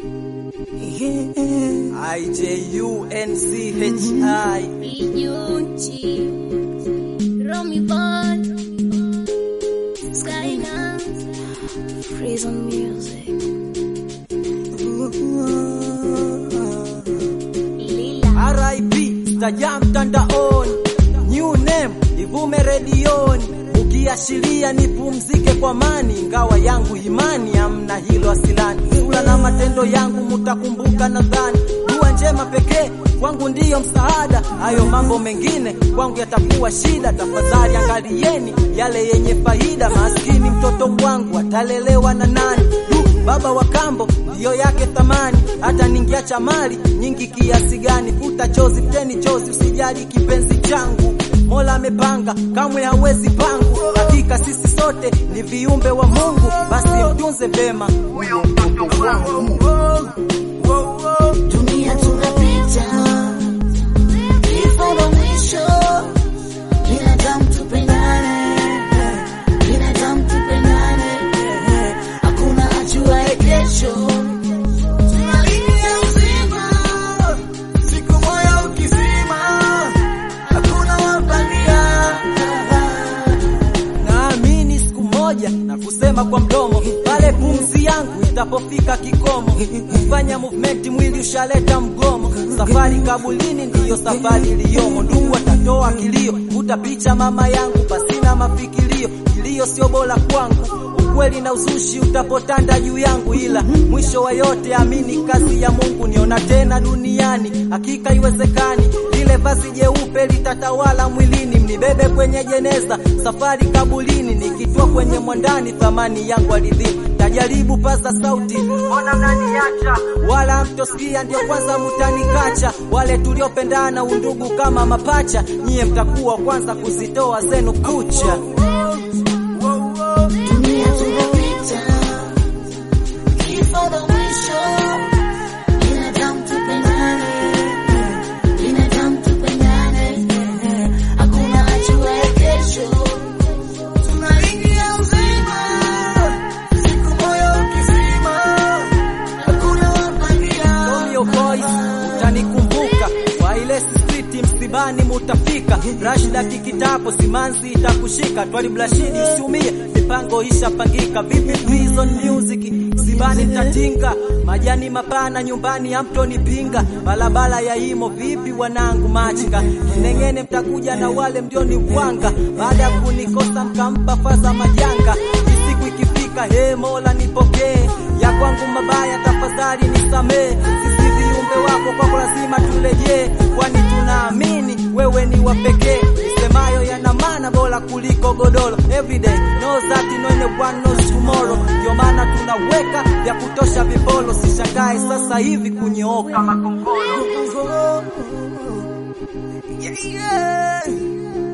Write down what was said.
I J U N C H I Ijunchi, Romy Ball, Skyland, Prison Music, Lila, RIP staja mtandaoni, new name ivume redioni, ukiashiria nipumzike kwa mani, ingawa yangu imani hamna hilo asilani, sura na matendo yangu mutakumbuka nadhani, dua njema pekee kwangu ndiyo msaada, hayo mambo mengine kwangu yatakuwa shida. Tafadhali angalieni yale yenye faida, maskini mtoto wangu atalelewa na nani? Du, baba wa kambo ndiyo yake thamani, hata ningiacha mali nyingi kiasi gani, futa chozi teni chozi, usijali kipenzi changu Mola amepanga kamwe hawezi pangu. Hakika sisi sote ni viumbe wa Mungu, basi mtunze vema huyo mtoto wangu. dunia tunapita, kifo ndo mwisho, binadamu tupendane, binadamu tupendane, hakuna ajuaye kesho. Tunalia uzima, siku moja ukizima, hakuna wapangia Naamini siku moja na kusema kwa mdomo, pale pumzi yangu itapofika kikomo, kufanya movement mwili ushaleta mgomo. Safari kabulini ndiyo safari iliyomo, ndugu watatoa kilio, utapicha mama yangu pasina mafikirio, kilio sio bora kwangu ukweli na uzushi utapotanda juu yangu, ila mwisho wa yote amini kazi ya Mungu. Niona tena duniani, hakika iwezekani, lile vazi jeupe litatawala mwilini, mnibebe kwenye jeneza, safari kabulini, nikitua kwenye mwandani, thamani yangu ardhini. Tajaribu paza sauti, mbona mnaniacha? Wala mtosikia, ndio kwanza mutanikacha. Wale tuliopendana undugu kama mapacha, nyie mtakuwa kwanza kuzitoa zenu kucha. Dunia tunapita, kifo ndo mwisho. Binadamu tupendane, binadamu tupendane, hakuna ajuaye kesho. Tunaingia uzima, siku moja ukizima, hakuna wapangia. Romeo Boys utanikumbuka kwa ile street msibani mutafika Rashida kikitapo simanzi itakushika twali blashidi usiumie mipango ishapangika vipi prison music msibani tatinga majani mapana nyumbani hamtonipinga balabala ya imo vipi wanangu machinga kinengene mtakuja na wale mdioni bwanga baada ya kunikosa mkampa faza majanga siku ikifika he mola nipokee ya kwangu mabaya tafadhali nisamee sisi viumbe wako kwako lazima turejee kwani tunaamini wewe ni wa pekee nisemayo yana maana bora kuliko godoro everyday knows that no one knows tomorrow ndio maana tunaweka vya kutosha vipolo sishangae sasa hivi kunyooka makongoro Yeah, yeah.